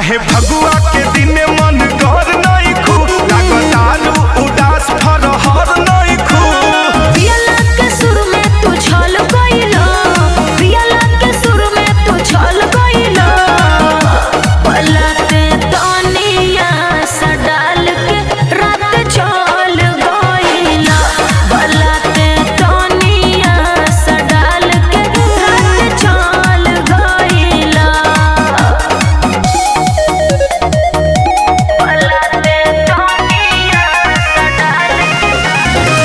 काहे फगुआ के दिन मन कर नहीं खू लागतारू उदास फरहर नहीं खू पियला के सुर में तू छल गइलो पियला के सुर में तू छल गइलो पलटे तनिया सा डाल के रात चल गइलो पलटे तनिया सा डाल के रात चल गइलो पलटे तनिया सा डाल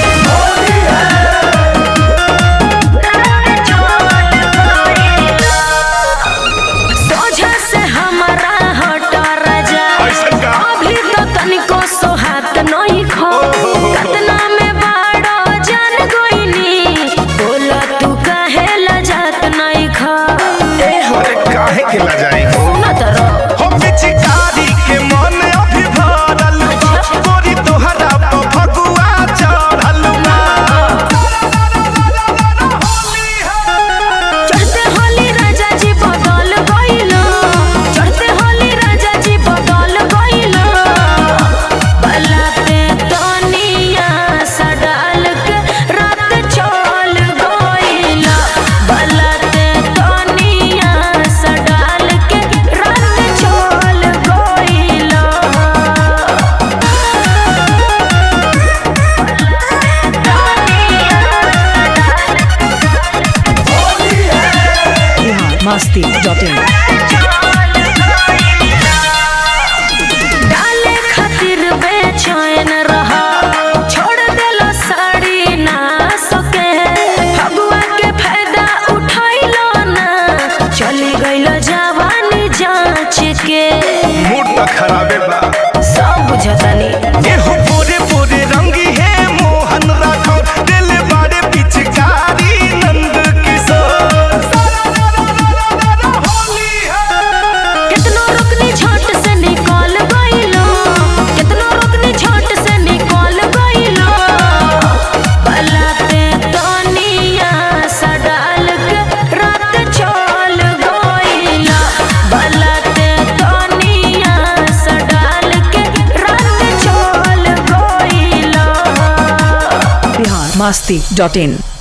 सोझा से हमारा हट राजा ऐसन का? अभी तो तनिको सोहात नहीं खो कतना में बाड़ो जान गोइनी बोला तू काहे लजात नहीं खो ए हो अरे काहे के ला जाए सुन तरो हो पिचकारी के मन अभी भरल बा गोरी तोहरा प फगुआ चढ़ल बा चढ़ते होली राजा जी बदल गइलो चढ़ते होली राजा जी बदल गइलो बलाते तनिया सा डाल के रात चल गइलो बलाते तनिया सा डाल के रात चल गइलो biharmasti.in डाले खातिर बेचैन रहा छोड़ देलो साड़ी ना सके फगुआ के फायदा उठाइलो ना चली गइलो जवानी जांच के मूड त खराबे बा सब बुझतानी एहो पूरे पूरे रंगी है मोहन राठौर दिल बारे पिचकारी नंद किशोर होली है कितनो रुकनी छोट से निकल गइलो कितनो रुकनी छोट से निकल गइलो बलाते तनिया सा डाल के रात चल गइलो बलाते तनिया सा डाल के रात चल गइलो biharmasti.in